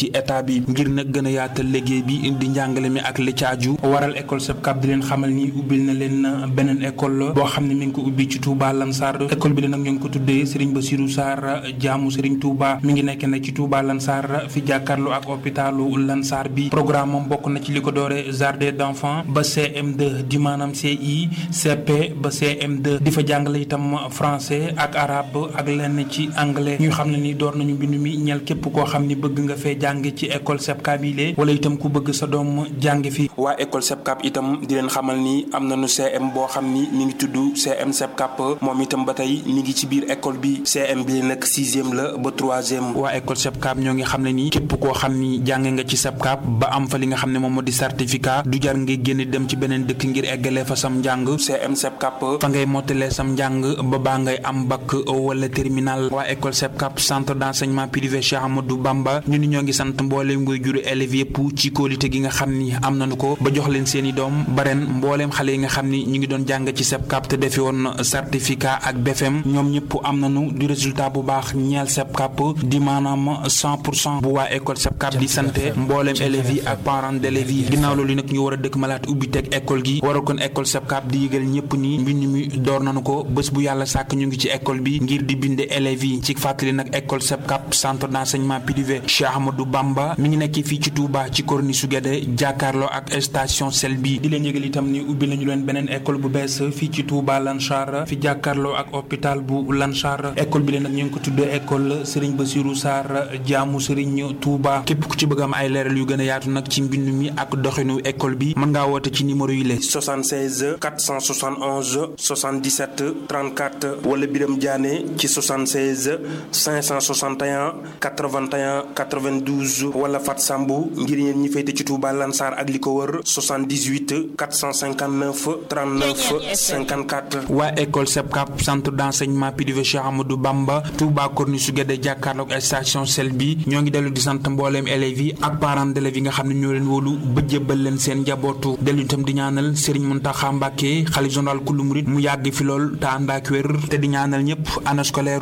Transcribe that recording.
ci état bi ngir nag gën a yaatal liggéey bi di njàngale mi ak li caaju waral école SEPCAP di leen xamal ni ubbil na leen beneen école boo xam ne mi ngi ko ubbi ci Touba Lansar école bi la nag ñu ngi ko tuddee Serigne Bassirou Sarr jaamu Serigne Touba mi ngi nekk nag ci Touba Lansar fi jàkkaarloo ak hôpitalu Lansar bi programme moom bokk na ci li ko doore jardin d'enfants ba CM2 di maanaam CI CP ba CM2 di fa jàngale itam français ak arabe ak lenn ci anglais ñu xam ne ni door nañu mbind mi ñel képp koo xam ni bëgg nga fee jàng ci école SEPCAP yi lee wala itam ku bëgg sa doom jàng fi waa école SEPCAP itam di leen xamal ni am nañu CM boo xam ni mi ngi tudd CM SEPCAP moom itam ba tey mi ngi ci biir école bi CM bi nag sixième la ba troisième waa école SEPCAP ñoo ngi xam ne ni képp koo xam ni jàng nga ci SEPCAP ba am fa li nga xam ne moom moo di certificat du jar ngay génn dem ci beneen dëkk ngir eggalee fa sam njàng CM SEPCAP fa ngay mottalee sam njàng ba baa ngay am bac wala terminal waa école SEPCAP centre d'enseignement privé Cheikh Amadou Bamba ñu ni ñoo ngi sant mbooleem ngoy juru élèves yëpp ci kóolite gi nga xam ni am nañu ko ba jox leen seen i doom ba ren mbooleem xale yi nga xam ni ñu ngi doon jàng ci SEPCAP te defi woon certificat ak BFM ñoom ñëpp am nañu du résultat bu baax ñeel SEPCAP di maanaam 100 pour cent bu waa école SEPCAP di sante mbooleem élèves yi ak parents d'élèves yi ginnaaw loolu nag ñu war a dëkk malaat ubbi teg école gi waral kon école SEPCAP di yëgal ñëpp ni mbind mi door nañu ko bés bu yàlla sàkk ñu ngi ci école bi ngir di binde élèves yi ci fàttali nag école SEPCAP centre d'enseignement privé Cheikh Ahmadou Bamba mi ngi nekk fii ci Touba ci corniche su Guédé jàkkaarloo ak station sel bi di leen yëgal itam ni ubbi nañu leen beneen école bu bees fii ci Touba Lansar fi jàkkaarloo ak hôpital bu Lansar école bi leen nag ñu ngi ko tuddee école Serigne Bassirou Sarr jaamu Serigne Touba képp ku ci bëgg am ay leeral yu gën a yaatu nag ci mbind mi ak doxinu école bi mën ngaa woote ci numéro yi la 76 471 77 34 wala Biram Diané ci 76 561 81 92 wala Fat Sambou ngir yéen ñi féete ci Touba Lansar ak li ko wër 78 459 39 54. waa école SEPCAP centre d'enseignement privé Cheikh Amadou Bamba Touba Corniche su Guédé jàkkaarloog station sel bi ñoo ngi dellu di sant mbooleem élèves yi ak parents d'élèves yi nga xam ne ñoo leen wóolu ba jébbal leen seen njabootu dellu itam di ñaanal Serigne Mountakha Mbacké xalifa général kulu murid mu yàgg fi lool te ànd ak wér te di ñaanal ñëpp année scolaire